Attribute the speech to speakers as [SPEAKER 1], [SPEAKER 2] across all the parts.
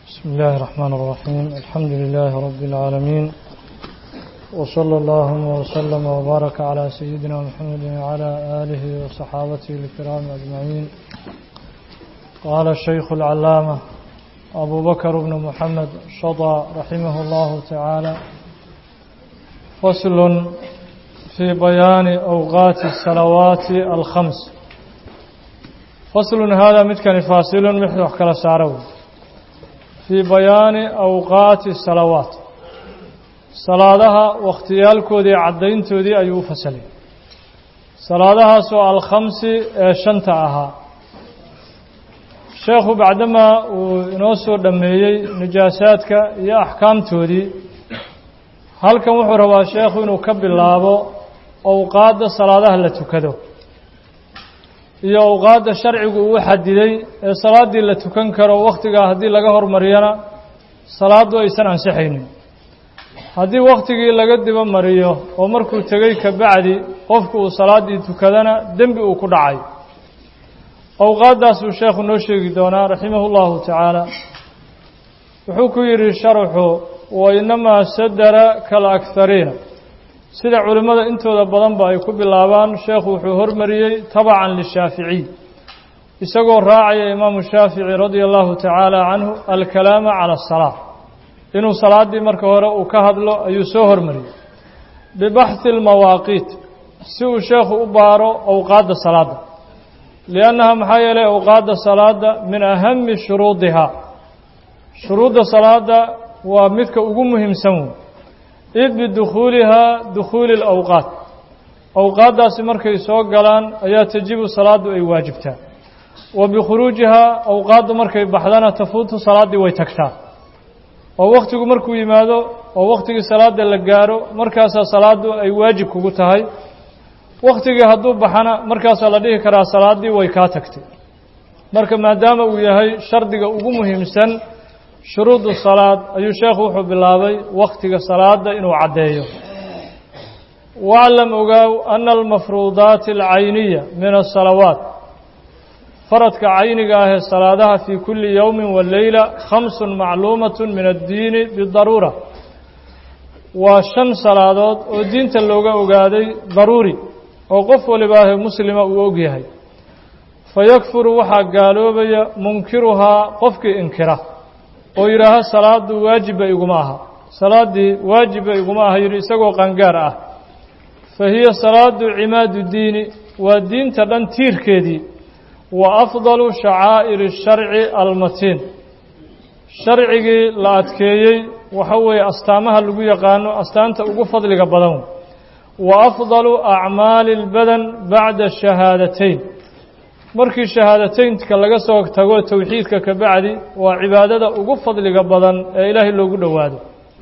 [SPEAKER 1] بسم الله الرحمن الرحيم الحمد لله رب العالمين وصلى اللهم وسلم وبارك على سيدنا محمد وعلى آله وصحابته الكرام أجمعين قال الشيخ العلامة أبو بكر بن محمد شضى رحمه الله تعالى فصل في بيان أوقات الصلوات الخمس فصل هذا متكن فاصل محدث كلا سارو في بيان أوقات الصلوات صلاتها واختيالكودي عدينتودي أيو فصلي صلاتها سؤال الخمس شنت أها الشيخ بعدما ونوسو دميي نجاساتك يا أحكامتودي halkan wuxuu rabaa sheekhu inuu ka bilaabo awqaadda salaadaha la tukado iyo awqaadda sharcigu uu xadiday ee salaaddii la tukan karo wakhtigaa haddii laga hormariyana salaaddu aysan ansixaynin haddii wakhtigii laga diba mariyo oo markuu tegey ka bacdi qofku uu salaaddii tukadana dembi uu ku dhacay awqaaddaasuu sheekhu noo sheegi doonaa raximahu llahu tacaala wuxuu ku yidhi sharxu wainamaa sadara kalakhariina sida culimmada intooda badanba ay ku bilaabaan sheekhu wuxuu hormariyey tabacan lishaaficiy isagoo raacaya imaamu shaafici radia allahu tacaala canhu alkalaama cala asalaa inuu salaaddii marka hore uu ka hadlo ayuu soo hormariyey bibaxhi almawaaqiit si uu sheekhu u baaro awqaadda salaadda liannaha maxaa yeelay awqaadda salaadda min ahami shuruudihaa shuruudda salaadda waa midka ugu muhiimsan wey id bidukhuulihaa dukhuuli alawqaat awqaaddaasi markay soo galaan ayaa tajibu salaaddu ay waajibtaa wa bikhuruujihaa awqaaddu markay baxdana tafuutu salaaddii way tagtaa oo wakhtigu markuu yimaado oo wakhtigii salaadda la gaaro markaasaa salaaddu ay waajib kugu tahay wakhtigii hadduu baxana markaasaa la dhihi karaa salaaddii way kaa tagtay marka maadaama uu yahay shardiga ugu muhiimsan shuruudu salaad ayuu sheekhu wuxuu bilaabay wakhtiga salaada inuu caddeeyo waclam ogaaw ana almafruudaati alcayniya min asalawaat faradka cayniga ah ee salaadaha fii kulli yowmin waleyla khamsun macluumat min addiini bidaruura waa shan salaadood oo diinta looga ogaaday daruuri oo qof walibaahe muslima uu og yahay fayakfuru waxaa gaaloobaya munkiruhaa qofkii inkira oo yidhaaha salaaddu waajibba iguma aha salaaddii waajibba iguma aha yidhi isagoo qangaar ah fa hiya salaadu cimaadu diini waa diinta dhan tiirkeedii wa afdalu shacaa'iri sharci almatiin sharcigii la adkeeyey waxa weeye astaamaha lagu yaqaano astaanta ugu fadliga badan wa afdalu acmaali اlbadan bacda shahaadateyn markii shahaadateynka laga soo tago towxiidka ka bacdi waa cibaadada ugu fadliga badan ee ilaahay loogu dhowaado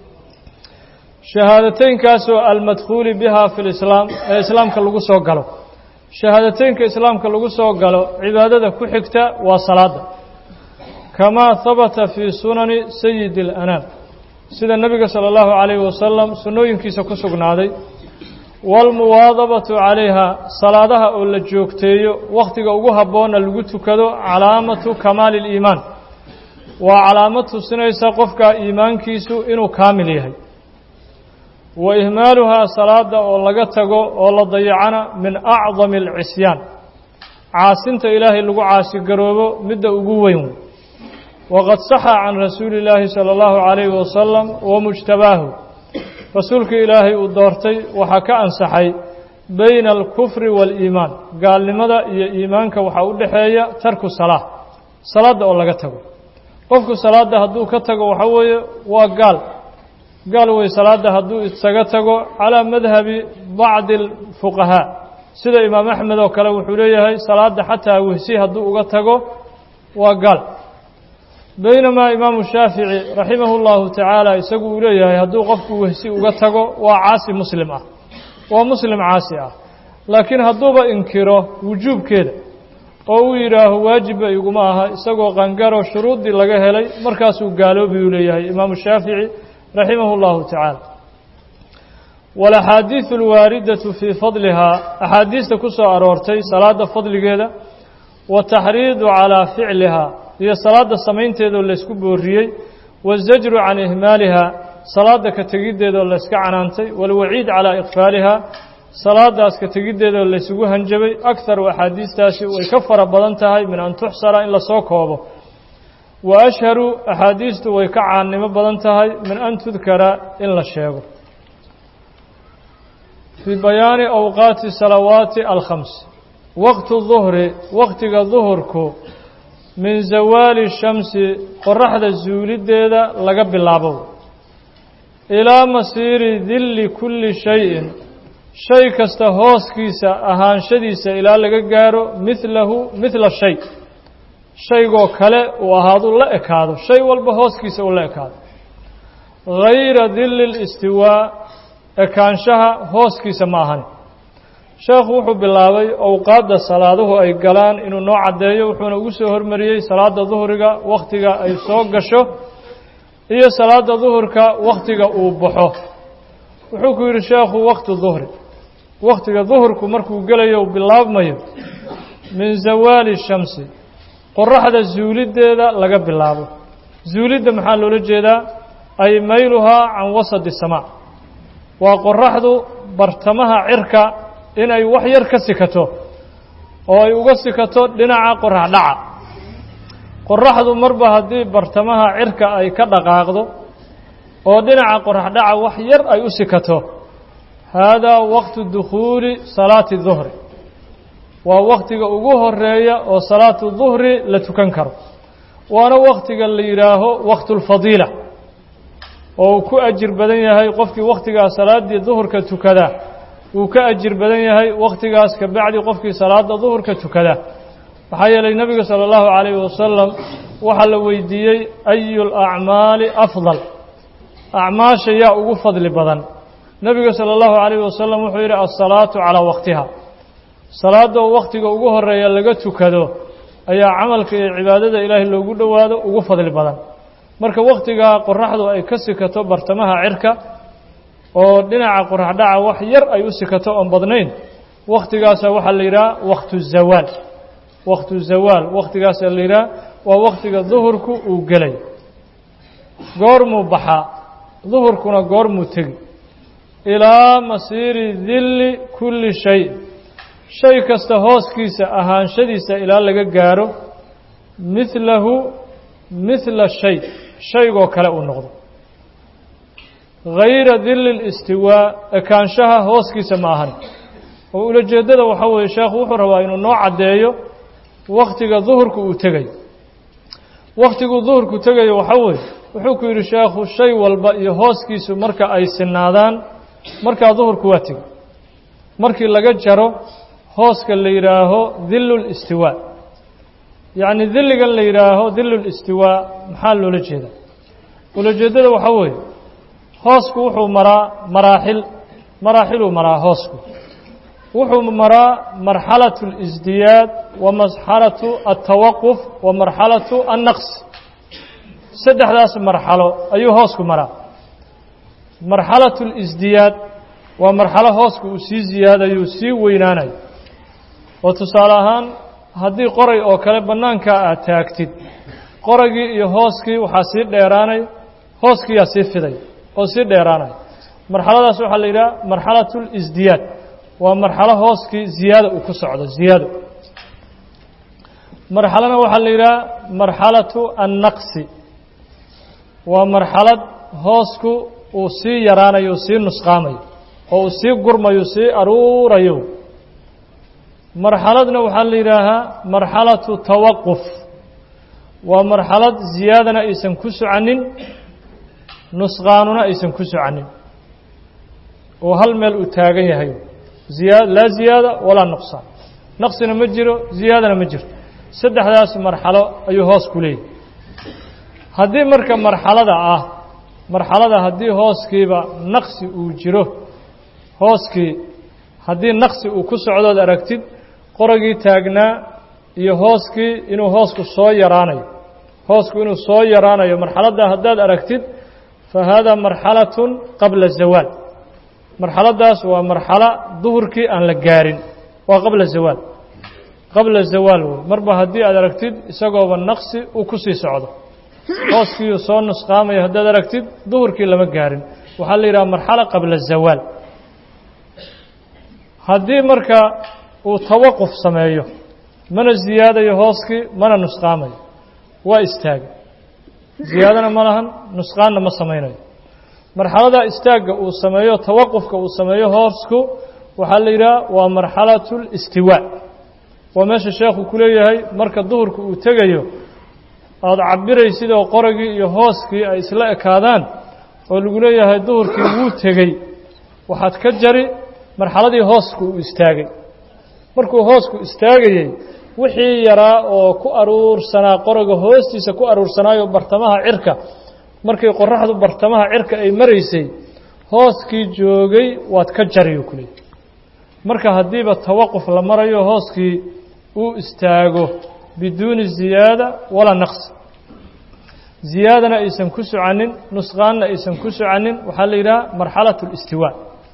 [SPEAKER 1] shahaadateynkaasoo almadkhuuli biha fi lislaam ee islaamka lagu soo galo shahaadateynka islaamka lagu soo galo cibaadada ku xigta waa salaada kamaa habata fii sunani sayidi اlanaam sida nebiga salى اllahu calayhi wasalam sunnooyinkiisa ku sugnaaday waalmuwaadabatu calayha salaadaha oo la joogteeyo wakhtiga ugu habboonna lagu tukado calaamatu kamaali اliimaan waa calaamad tusinaysa qofka iimaankiisu inuu kaamil yahay wa ihmaaluhaa salaada oo laga tago oo la dayacana min acdami alcisyaan caasinta ilaahay lagu caasigaroobo midda ugu weyn waqad saxa can rasuuli اllaahi salى اllahu calayhi wasalam wa mujtabaahu rasuulkii ilaahay uu doortay waxaa ka ansaxay bayna alkufri waaliimaan gaalnimada iyo iimaanka waxaa u dhexeeya tarku salaa salaadda oo laga tago qofku salaadda hadduu ka tago waxaa weeye waa gaal gaal wey salaadda hadduu isaga tago calaa madhabi bacdi alfuqahaa sida imaam axmed oo kale wuxuu leeyahay salaadda xataa wehsi hadduu uga tago waa gaal baynamaa imaamu shaafici raximahu llahu tacaala isagu uu leeyahay hadduu qofku wehsi uga tago waa caasi muslim ah waa muslim caasi ah laakiin hadduuba inkiro wujuubkeeda oo uu yidhaaho waajibba iguma aha isagoo qangaro shuruuddii laga helay markaasuu gaaloobi uu leeyahay imaamu shaafici raximahu llahu tacaala walaxaadiidu alwaaridatu fii fadlihaa axaadiista ku soo aroortay salaadda fadligeeda wataxriidu calaa ficlihaa iyo salaadda samaynteedoo laysku booriyey waazajru can ihmaaliha salaada ka tegiddeedoo layska canaantay waalwaciid calaa iqfaaliha salaadaas ka tegiddeedoo laysugu hanjabay akharu axaadiistaasi way ka fara badan tahay min an tuxsara in lasoo koobo wa ashharu axaadiistu way ka caannimo badan tahay min an tudkara in la sheego fii bayaani awqaati salawaati alkhams waqtu duhri waqtiga duhurku min zawaali shamsi qoraxda zuuliddeeda laga bilaabo ilaa masiiri dilli kulli shayin shay kasta hooskiisa ahaanshadiisa ilaa laga gaaro midlahu midla shay shaygoo kale uu ahaadu la ekaado shay walba hooskiisa uu la ekaado hayra dilli listiwaa ekaanshaha hooskiisa ma ahan sheekhu wuxuu bilaabay owqaadda salaaduhu ay galaan inuu noo caddeeyo wuxuuna ugu soo hormariyey salaadda duhriga wakhtiga ay soo gasho iyo salaadda duhurka wakhtiga uu baxo wuxuu ku yidhi sheekhu wakhti duhri wakhtiga duhurku markuu gelayo uu bilaabmayo min zawaali shamsi qoraxda zuuliddeeda laga bilaabo zuulidda maxaa loola jeedaa ay mayluhaa can wasadi samaa waa qoraxdu bartamaha cirka inay wax yar ka sikato oo ay uga sikato dhinaca qorax dhaca qoraxdu marba haddii bartamaha cirka ay ka dhaqaaqdo oo dhinaca qorax dhaca wax yar ay u sikato haadaa waqtu dukhuuli salaati duhri waa wakhtiga ugu horeeya oo salaatu duhri la tukan karo waana wakhtiga la yidhaaho waqtulfadiila oo uu ku ajir badan yahay qofkii wakhtigaas salaaddii duhurka tukada uu ka ajir badan yahay wakhtigaas ka bacdi qofkii salaada duhurka tukada maxaa yeelay nebiga sala allahu calayhi wasalam waxaa la weydiiyey ayu lacmaali afdal acmaasha yaa ugu fadli badan nebiga sala allahu calayhi wasalam wuxuu yidhi alsalaatu calaa waqtiha salaada oo wakhtiga ugu horeeya laga tukado ayaa camalka iyo cibaadada ilaahay loogu dhowaado ugu fadli badan marka wakhtigaa qoraxdu ay ka sikato bartamaha cirka oo dhinaca qorax dhaca wax yar ay u sikato oon badnayn wakhtigaasa waxaa la yidhaha wakhtu zawaal wakhtu zawaal wakhtigaasaa la yidhaha waa wakhtiga duhurku uu gelay goormuu baxaa duhurkuna goormuu tegi ilaa masiiri dilli kulli shay shay kasta hooskiisa ahaanshadiisa ilaa laga gaaro midlahu midla shay shaygoo kale uu noqdo hayra dilli listiwaa ekaanshaha hooskiisa ma ahan oo ulajeeddada waxaa weeye sheekhu wuxuu rabaa inuu noo caddeeyo wakhtiga duhurku uu tegayo wakhtiguu duhurku tegayo waxaa weeye wuxuu ku yidhi sheekhu shay walba iyo hooskiisu marka ay sinaadaan markaa duhurku waa tegey markii laga jaro hooska la yidhaaho dillu listiwaa yacni dilligan la yidhaaho dillu listiwaa maxaa loola jeedaa ulajeeddada waxaa weeye hoosku wuxuu maraa maraaxil maraaxiluu maraa hoosku wuxuu maraa marxalatu اlisdiyaad wa marxalatu altawaquf wa marxalatu annaqs saddexdaas marxalo ayuu hoosku maraa marxalatu اlisdiyaad waa marxalo hoosku uu sii ziyaadayo sii weynaanayo oo tusaale ahaan haddii qoray oo kale bannaankaa aad taagtid qoragii iyo hooskii waxaa sii dheeraanay hooskiiyaa sii fiday oo sii dheeraanaya marxaladaas waxaa la yidhaha marxalatu lisdiyaad waa marxalo hooskii ziyaada uu ku socdo ziyaado marxalona waxaa la yidhaha marxalatu annaqsi waa marxalad hoosku uu sii yaraanayo uu sii nusqaamayo oo uu sii gurmayo sii aruurayo marxaladna waxaa la yidhaahaa marxalatu tawaquf waa marxalad ziyaadana aysan ku soconin nusqaanuna aysan ku soconin oo hal meel uu taagan yahay ziyaa laa ziyaada walaa nuqsaan naqsina ma jiro ziyaadana ma jirto saddexdaas marxalo ayuu hoos ku leeyahy haddii marka marxalada ah marxalada haddii hooskiiba naqsi uu jiro hooskii haddii naqsi uu ku socdood aragtid qoragii taagnaa iyo hooskii inuu hoosku soo yaraanayo hoosku inuu soo yaraanayo marxaladda haddaad aragtid fa haadaa marxalatun qabla zawaal marxaladdaas waa marxalo duhurkii aan la gaarin waa qabla zawaal qabla zawaal wey marba haddii aad aragtid isagooba naqsi uu ku sii socdo hooskiiu soo nusqaamaya haddaad aragtid duhurkii lama gaarin waxaa la yidhaha marxala qabla zawaal haddii marka uu tawaquf sameeyo mana ziyaadayo hooskii mana nusqaamayo waa istaagay ziyaadana ma lahan nusqaanna ma samaynayo marxalada istaagga uu sameeyo tawaqufka uu sameeyo hoosku waxaa la yidhaha waa marxalatu listiwaa waa meesha sheekhu ku leeyahay marka duhurka uu tegayo aada cabiraysid oo qoragii iyo hooskii ay isla ekaadaan oo lagu leeyahay duhurkii wuu tegey waxaad ka jari marxaladii hoosku uu istaagay markuu hoosku istaagayey wixii yaraa oo ku aruursanaa qoraga hoostiisa ku aruursanaayo bartamaha cirka markay qoraxdu bartamaha cirka ay maraysay hooskii joogay waad ka jariyo kuleey marka haddiiba tawaquf la marayo hooskii uu istaago biduuni ziyaada walaa naqsi ziyaadana aysan ku socanin nusqaanna aysan ku socanin waxaa la yidhaha marxalat اlistiwaa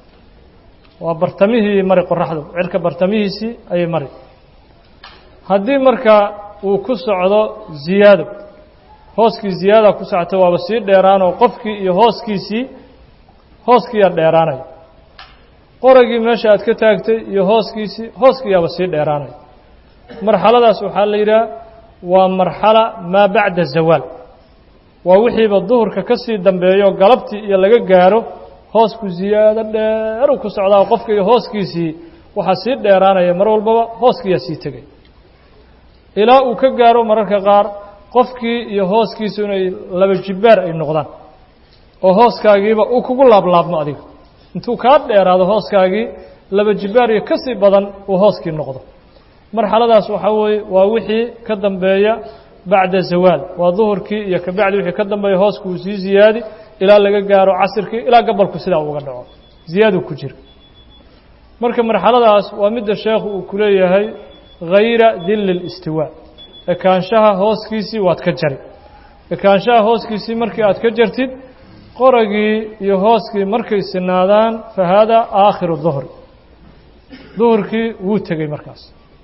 [SPEAKER 1] waa bartamihii mari qoraxdu cirka bartamihiisii ayay mari haddii marka uu ku socdo ziyaado hooskii ziyaada ku socota waaba sii dheeraanoo qofkii iyo hooskiisii hooskiiyaa dheeraanaya qoragii meesha aad ka taagtay iyo hooskiisii hooskiiyaaba sii dheeraanaya marxaladaas waxaa la yidhaha waa marxala maa bacda zawaal waa wixiiba duhurka ka sii dambeeyo galabtii iyo laga gaaro hoosku ziyaado dheeru ku socdaa qofka iyo hooskiisii waxaa sii dheeraanaya mar walbaba hooskiiyaa sii tegay ilaa uu ka gaaro mararka qaar qofkii iyo hooskiisu inay laba jibbaar ay noqdaan oo hooskaagiiba uu kugu laablaabmo adiga intuu kaa dheeraado hooskaagii laba jibbaar iyo ka sii badan uu hooskii noqdo marxaladaas waxaa weeye waa wixii ka dambeeya bacda zawaal waa duhurkii iyo kabacdi wixii ka dambeeya hoosku uu sii ziyaadi ilaa laga gaaro casirkii ilaa gabalku sidaa uga dhaco ziyaadu ku jira marka marxaladaas waa midda sheekhu uu ku leeyahay hayra dilli اlistiwaa ekaanshaha hooskiisii waad ka jari ekaanshaha hooskiisii markii aad ka jartid qoragii iyo hooskii markay sinaadaan fa haadaa aakhiru duhri duhurkii wuu tegey markaas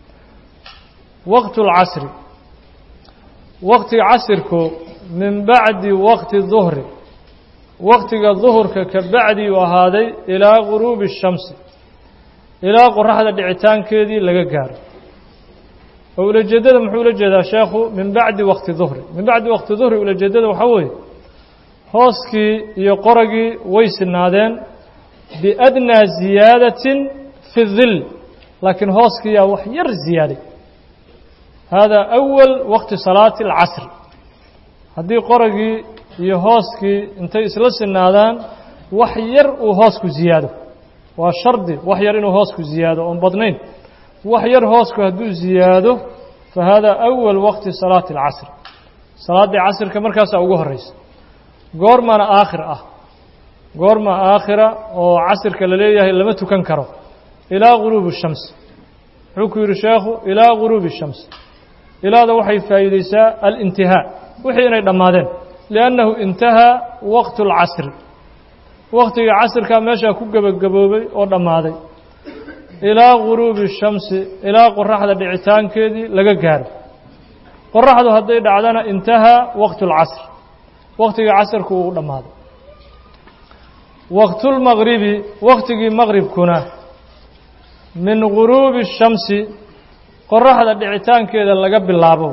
[SPEAKER 1] waqtu اlcasri waqtiga casirku min bacdi waqti duhri waqtiga duhurka ka bacdi uu ahaaday ilaa guruubi الshamsi ilaa qoraxda dhicitaankeedii laga gaaro oo ulajeeddada muxuu ula jeedaa sheekhu min bacdi waqti duhri min bacdi waqti duhri ulajeeddada waxaa weeye hooskii iyo qoragii way sinaadeen biadnaa ziyaadatin fi dil laakiin hooskiiyaa wax yar ziyaaday haadaa awal waqti salaati alcasri haddii qoragii iyo hooskii intay isla sinaadaan wax yar uu hoosku ziyaado waa shardi wax yar inuu hoosku ziyaado oon badnayn wax yar hoosku hadduu ziyaado fa haadaa awal waqti salaati alcasr salaaddii casrka markaasaa ugu horraysa goormaana aakhir ah goorma aakhira oo casirka la leeyahay lama tukan karo ilaa guruubi الshams wuxuu ku yidhi sheekhu ilaa guruubi الshams ilaada waxay faa'iideysaa alintihaa wixii inay dhammaadeen liannahu intahaa waqtu اlcasri waqtiga casirkaa meeshaa ku gebagaboobay oo dhammaaday ilaa guruubi الshamsi ilaa qoraxda dhicitaankeedii laga gaaro qoraxdu hadday dhacdana intahaa waqtu اlcasr waqtiga casirku uu dhammaaday waqtulmaqribi waqtigii maqribkuna min guruubi الshamsi qoraxda dhicitaankeeda laga bilaabo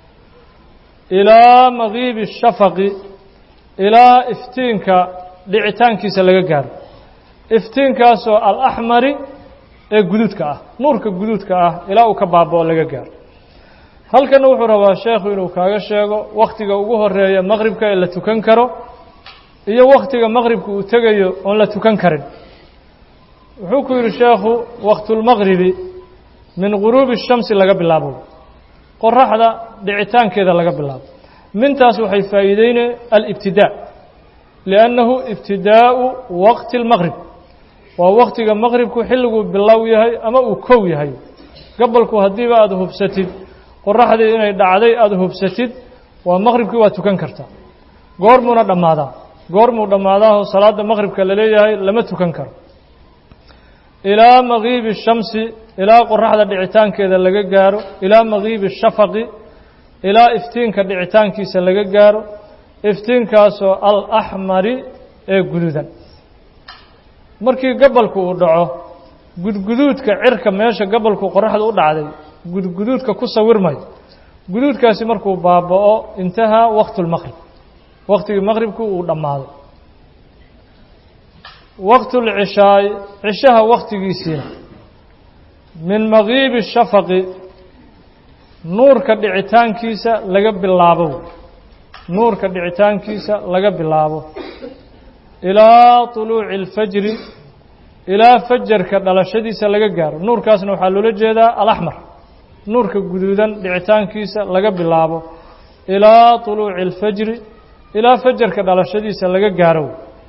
[SPEAKER 1] ilaa maqiibi الshafaqi ilaa iftiinka dhicitaankiisa laga gaaro iftiinkaasoo alaxmari ee guduudka ah nuurka guduudka ah ilaa uu ka baabao laga gaaro halkana wuxuu rabaa sheekhu inuu kaaga sheego wakhtiga ugu horeeya maqribka ee la tukan karo iyo wakhtiga maqribka uu tegayo oon la tukan karin wuxuu ku yidhi sheekhu waqtulmaqribi min guruubi الshamsi laga bilaabo qoraxda dhicitaankeeda laga bilaabo mintaas waxay faa'iideyne alibtidaa liannahu ibtidaa'u waqti اlmaqrib waa waktiga maqribku xilliguu bilow yahay ama uu kow yahay gabalku haddiiba aada hubsatid qoraxdii inay dhacday aada hubsatid waa maqribkii waa tukan kartaa goormuuna dhammaadaa goormuu dhammaadaaho salaadda maqribka la leeyahay lama tukan karo ilaa maqiibi shamsi ilaa qoraxda dhicitaankeeda laga gaaro ilaa maqiibi shafaqi ilaa iftiinka dhicitaankiisa laga gaaro iftiinkaasoo alaxmari ee guduudan markii gabalku uu dhaco gudguduudka cirka meesha gabalku qoraxda u dhacday gudguduudka ku sawirmayo guduudkaasi markuu baaba'o intahaa waqtu lmaqrib waqtigii maqribku uu dhammaaday waqtu lcishaai cishaha waqtigiisiina min makiibi shafaqi nuurka dhicitaankiisa laga bilaabo nuurka dhicitaankiisa laga bilaabo ilaa طuluuci اlfajri ilaa fajarka dhalashadiisa laga gaaro nuurkaasna waxaa loola jeedaa alaxmar nuurka guduudan dhicitaankiisa laga bilaabo ilaa طuluuci اlfajri ilaa fajarka dhalashadiisa laga gaaro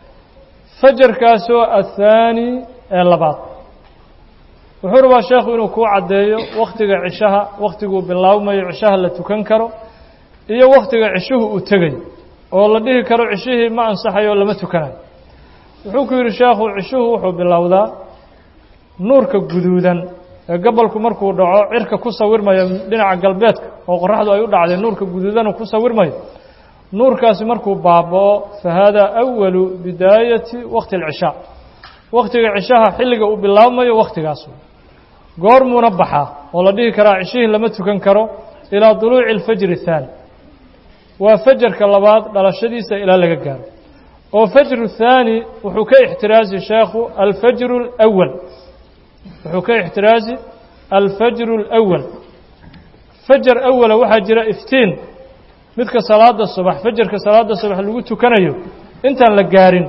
[SPEAKER 1] fajarkaasoo athaani ee labaad wuxuu rabaa sheekhu inuu kuu caddeeyo wakhtiga cishaha wakhtiguu bilaabmayo cishaha la tukan karo iyo wakhtiga cishuhu uu tegayo oo la dhihi karo cishihii ma ansaxayo lama tukanayo wuxuu ku yidhi sheekhu cishuhu wuxuu bilowdaa nuurka guduudan ee gabalku markuu dhaco cirka ku sawirmayo dhinaca galbeedka oo qoraxdu ay u dhacday nuurka guduudanu ku sawirmayo nuurkaasi markuu baaba'o fa haadaa awalu bidaayati waqti alcishaa wakhtiga cishaha xilliga uu bilaabmayo wakhtigaas goormuuna baxaa oo la dhihi karaa cishihii lama tukan karo ilaa duluuci alfajri athaani waa fajarka labaad dhalashadiisa ilaa laga gaaro oo fajru thaani wuxuu ka ixtiraazi sheekhu alfajru alawal wuxuu ka ixtiraazi alfajru alawal fajar awala waxaa jira iftiin midka salaada subax fajarka salaada subax lagu tukanayo intaan la gaarin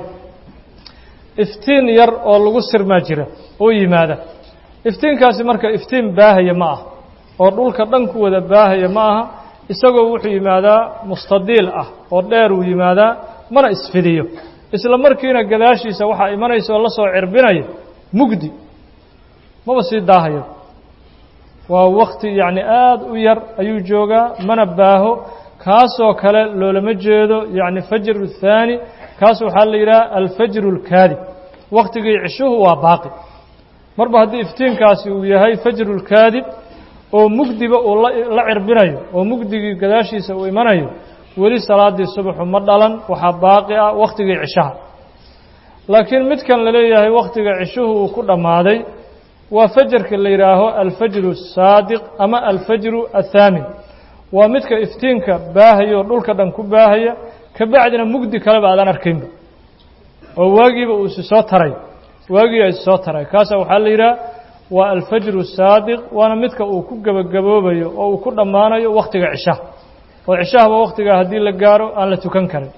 [SPEAKER 1] iftiin yar oo lagu sirmaa jira oo yimaada iftiinkaasi marka iftiin baahaya ma ah oo dhulka dhan ku wada baahaya ma aha isagoo wuxuu yimaadaa mustadiil ah oo dheer uu yimaadaa mana isfidiyo isla markiina gadaashiisa waxaa imanaysa oo la soo cirbinaya mugdi maba sii daahayo waa wakti yacni aada u yar ayuu joogaa mana baaho kaasoo kale loolama jeedo yacni fajru thaani kaas waxaa la yidhaha alfajru اlkaadib waktigii cishuhu waa baaqi marba haddii iftiinkaasi uu yahay fajru اlkaadib oo mugdiba uu la cirbinayo oo mugdigii gadaashiisa uu imanayo weli salaadii subaxu ma dhalan waxaa baaqi ah waktigii cishaha laakiin midkan la leeyahay wakhtiga cishuhu uu ku dhammaaday waa fajarka la yidhaaho alfajru الsaadiq ama alfajru athaamin waa midka iftiinka baahaya oo dhulka dhan ku baahaya kabacdina mugdi kaleba aadaan arkaynba oo waagiiba uu isi soo taray waagiiba isi soo taray kaasa waxaa la yidhaha waa alfajru saadiq waana midka uu ku gebagaboobayo oo uu ku dhammaanayo wakhtiga cishaha oo cishahaba wakhtigaa haddii la gaaro aan la tukan karin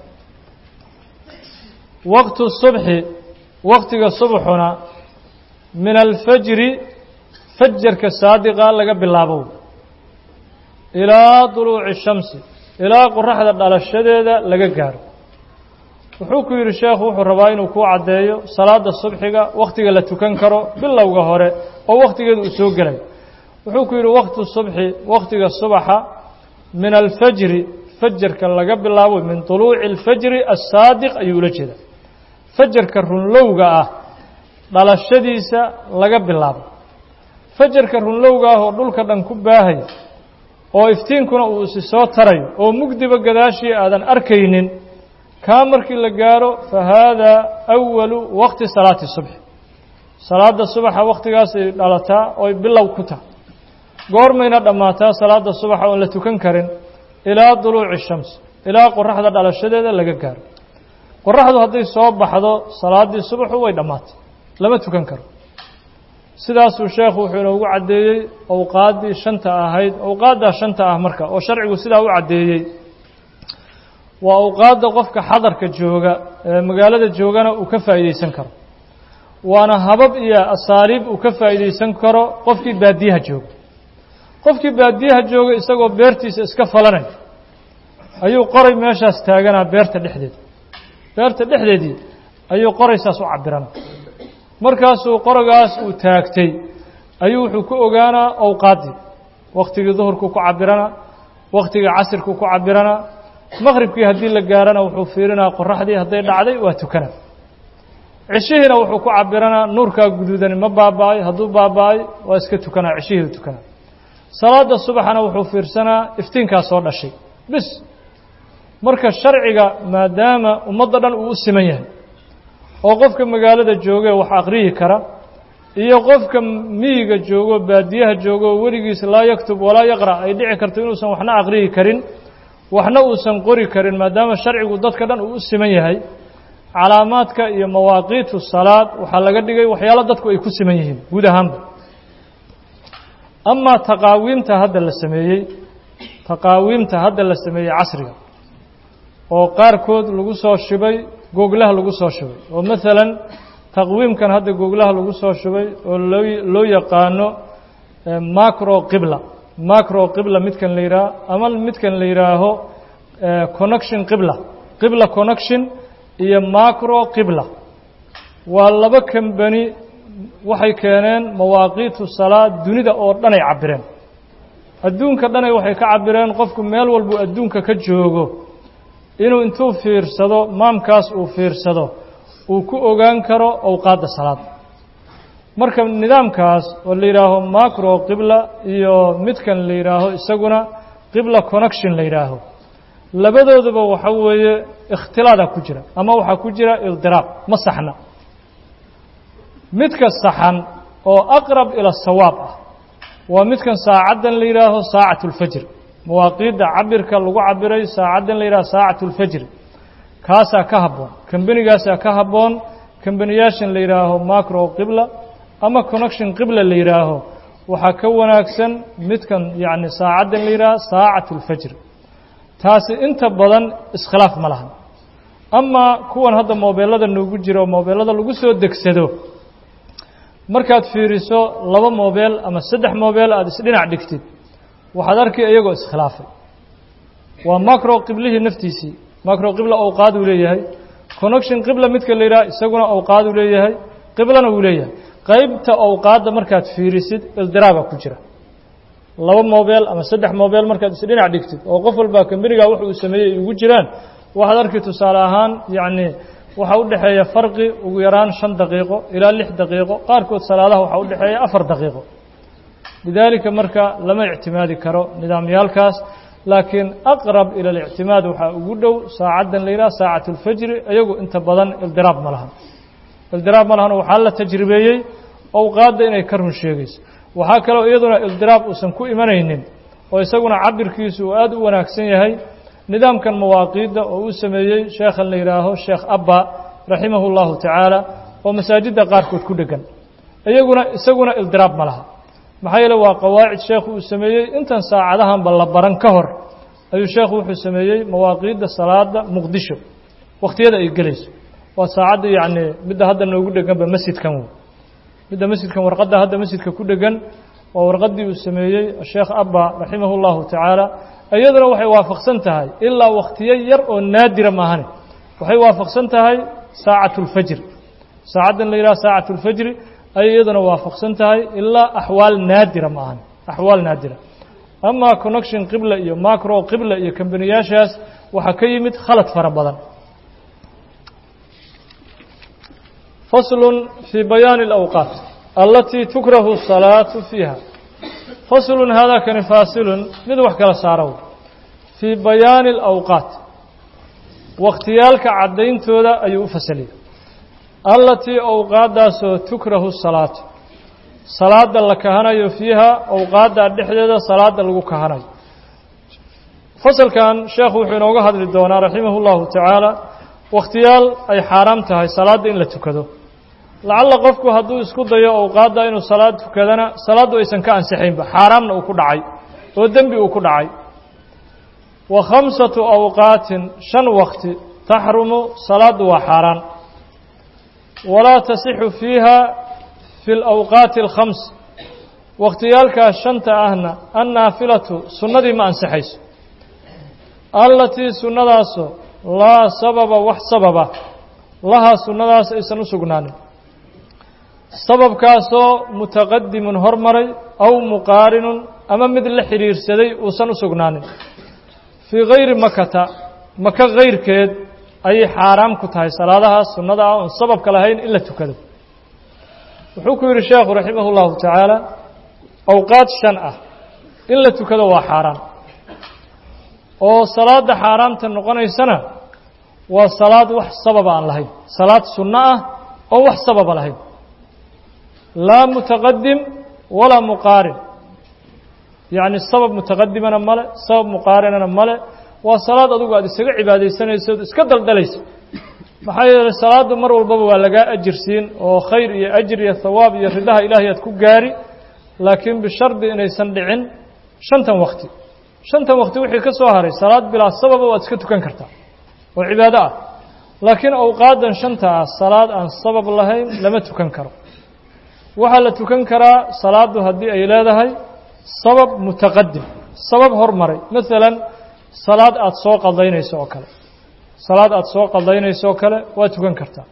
[SPEAKER 1] waqtu subxi wakhtiga subxuna min alfajri fajarka saadiqa laga bilaabo ilaa duluuci shamsi ilaa qoraxda dhalashadeeda laga gaaro wuxuu ku yidhi sheekhu wuxuu rabaa inuu kuu caddeeyo salaada subxiga wakhtiga la tukan karo bilowga hore oo wakhtigeeda uu soo gelayo wuxuu ku yidhi wakhtu subxi wakhtiga subaxa min alfajri fajarka laga bilaabo min duluuci alfajri assaadiq ayuu ula jeedaa fajarka runlowga ah dhalashadiisa laga bilaabo fajarka runlowga ah oo dhulka dhan ku baahaya oo iftiinkuna uu isi soo tarayo oo mugdiba gadaashii aadan arkaynin kaa markii la gaaro fa haadaa awalu waqti salaati subxi salaada subaxa wakhtigaasay dhalataa ooy bilow ku tahay goormayna dhammaataa salaada subaxa oon la tukan karin ilaa duluuci shams ilaa qoraxda dhalashadeeda laga gaaro qoraxdu hadday soo baxdo salaaddii subaxu way dhammaatay lama tukan karo sidaasuu sheekhu wuxuu inoogu caddeeyey awqaaddii shanta ahayd awqaaddaa shanta ah marka oo sharcigu sidaa u caddeeyey waa awqaadda qofka xadarka jooga ee magaalada joogana uu ka faa'iidaysan karo waana habab iyo asaaliib uu ka faa'iidaysan karo qofkii baadiyaha jooga qofkii baadiyaha jooga isagoo beertiisa iska falanay ayuu qoray meeshaas taaganaa beerta dhexdeeda beerta dhexdeedii ayuu qoraysaas u cabirana markaasuu qoragaas uu taagtay ayuu wuxuu ku ogaanaa awqaaddii wakhtigii duhurkuu ku cabirana wakhtigii casirkuu ku cabirana maqhribkii haddii la gaarana wuxuu fiirinaa qoraxdii hadday dhacday waa tukana cishihiina wuxuu ku cabiranaa nuurkaa guduudani ma baaba'ay hadduu baaba'ay waa iska tukanaa cishihii tukanaa salaada subaxana wuxuu fiirsanaa iftiinkaa soo dhashay bis marka sharciga maadaama ummadda dhan uu u siman yahay oo qofka magaalada jooge wax aqriyi kara iyo qofka miyiga joogo baadiyaha joogo oo weligiis laa yaktub walaa yaqra' ay dhici karto inuusan waxna aqriyi karin waxna uusan qori karin maadaama sharcigu dadka dhan uu u siman yahay calaamaadka iyo mawaaqiitu salaad waxaa laga dhigay waxyaalo dadku ay ku siman yihiin guud ahaanba amaa taqaawiimta hadda la sameeyey taqaawiimta hadda la sameeyey casriga oo qaarkood lagu soo shibay googlaha lagu soo shubay oo maalan taqwiimkan hadda googlaha lagu soo shubay oo loo loo yaqaano macro qibla macro qibla midkan la yidhaaho ama midkan la yidhaaho connection qibla qibla connection iyo macro qibla waa laba kambani waxay keeneen mawaaqiitu salaad dunida oo dhan ay cabireen adduunka dhanay waxay ka cabireen qofku meel walbuu adduunka ka joogo inuu intuu fiirsado maamkaas uu fiirsado uu ku ogaan karo awqaadda salaad marka nidaamkaas oo la yidhaaho macro qibla iyo midkan la yidhaaho isaguna qibla connection la yidhaaho labadooduba waxa weeye ikhtilaadaa ku jira ama waxaa ku jira ildiraab ma saxna midka saxan oo aqrab ila sawaab ah waa midkan saacaddan la yidhaaho saacatu اlfajr mawaaqiidda cabirka lagu cabiray saacaddan la yidhaho saacatu اlfajr kaasaa ka habboon kambanigaasaa ka habboon kambaniyaashan la yidhaaho macro qibla ama connection qibla la yidhaaho waxaa ka wanaagsan midkan yacni saacaddan la yidhaaho saacatu اlfajr taasi inta badan iskhilaaf ma lahan amaa kuwan hadda moobeelada noogu jira oo moobeelada lagu soo degsado markaad fiiriso laba moobeel ama saddex moobeel aada isdhinac dhigtid waxaad arkay iyagoo iskhilaafay waa macro qiblihii naftiisii macro qibla awqaad uu leeyahay connection qibla midka la yidhaha isaguna awqaad uu leeyahay qiblana uu leeyahay qaybta awqaadda markaad fiirisid ildiraaba ku jira laba moobeel ama saddex moobeel markaad isdhinac dhigtid oo qof walbaa kambanigaa wax uu sameeyey ay ugu jiraan waxaad arki tusaale ahaan yacni waxaa u dhexeeya farqi ugu yaraan shan daqiiqo ilaa lix daqiiqo qaarkood salaadaha waxaa u dhexeeya afar daqiiqo lidaalika marka lama ictimaadi karo nidaamyaalkaas laakiin aqrab ila alictimaad waxaa ugu dhow saacaddan la yidhaha saacatu اlfajri iyagu inta badan ildiraab ma lahan ildiraab ma lahan waxaa la tajribeeyey awqaadda inay ka run sheegayso waxaa kaloo iyaduna ildiraab uusan ku imanaynin oo isaguna cabirkiisu uu aada u wanaagsan yahay nidaamkan mawaaqiidda oo uu sameeyey sheekhan la yidhaaho sheekh abba raximahu اllahu tacaala oo masaajidda qaarkood ku dhegan iyaguna isaguna ildiraab ma laha maxaa yeele waa qawaacid sheekhu uu sameeyey intan saacadahanba la baran ka hor ayuu sheekhu wuxuu sameeyey mawaaqiidda salaada muqdisho wakhtiyada ay gelayso waa saacadda yacni midda hadda noogu dheganba masjidkan wey midda masjidkan warqadda hadda masjidka ku dhegan waa warqaddii uu sameeyey sheekh abba raximah اllahu tacaala iyaduna waxay waafaqsan tahay ilaa wakhtiyo yar oo naadira maahane waxay waafaqsan tahay saacatu اlfajr saacaddan la yidhaha saacatu اlfajri ayay iyaduna waafaqsan tahay ilaa axwaal naadira maahan axwaal naadira amaa connection qibla iyo macro qibla iyo kambaniyaashaas waxaa ka yimid khalad fara badan faslun fii bayaani اlawqaat alatii tukrahu الsalaatu fiiha faslun haadakani faasilun mid wax kala saaro fii bayaani اlawqaat wakhtiyaalka caddayntooda ayuu u fasaliyay allatii awqaaddaasoo tukrahu salaatu salaada la kahanayo fiiha awqaadda dhexdeeda salaada lagu kahanayo fasalkan sheekhu wuxuu inooga hadli doonaa raximahu llahu tacaala wakhtiyaal ay xaaraam tahay salaadda in la tukado lacalla qofku hadduu isku dayo awqaadda inuu salaad tukadana salaaddu aysan ka ansixaynba xaaraamna uu ku dhacay oo dembi uu ku dhacay wa khamsatu awqaatin shan wakti taxrumu salaaddu waa xaaraan walaa tasixu fiiha fi alawqaati alkhams wakhtiyaalkaas shanta ahna annaafilatu sunnadii ma ansixayso allatii sunnadaasoo laa sababa wax sababa lahaa sunnadaas aysan u sugnaanin sababkaasoo mutaqadimun hormaray aw muqaarinun ama mid la xidhiirsaday uusan u sugnaanin fii gayri makata maka kayrkeed ayay xaaraam ku tahay salaadahaas sunnada ah oon sababka lahayn in la tukado wuxuu ku yidhi sheekhu raximah اllahu tacaala awqaad shan ah in la tukado waa xaaraan oo salaadda xaaraamta noqonaysana waa salaad wax sababa aan lahayn salaad sunno ah oo wax sababa lahayn laa mutaqadim walaa muqaarin yacni sabab mutaqadimana male sabab muqaarinana male waa salaad adugu aad isaga cibaadaysanayso od iska daldalayso maxaa yeelay salaaddu mar walbaba waa lagaa ajir siin oo khayr iyo ajir iyo hawaab iyo ridaha ilaahay aad ku gaari laakiin bishardi inaysan dhicin shantan wakti shantan wakti wixii ka soo haray salaad bilaa sababa waad iska tukan kartaa oo cibaado ah laakiin awqaadan shanta ah salaad aan sabab lahayn lama tukan karo waxaa la tukan karaa salaaddu haddii ay leedahay sabab mutaqadim sabab hormaray maalan salaad aada soo qadaynayso oo kale salaad aada soo qadaynayso oo kale waa tukan kartaa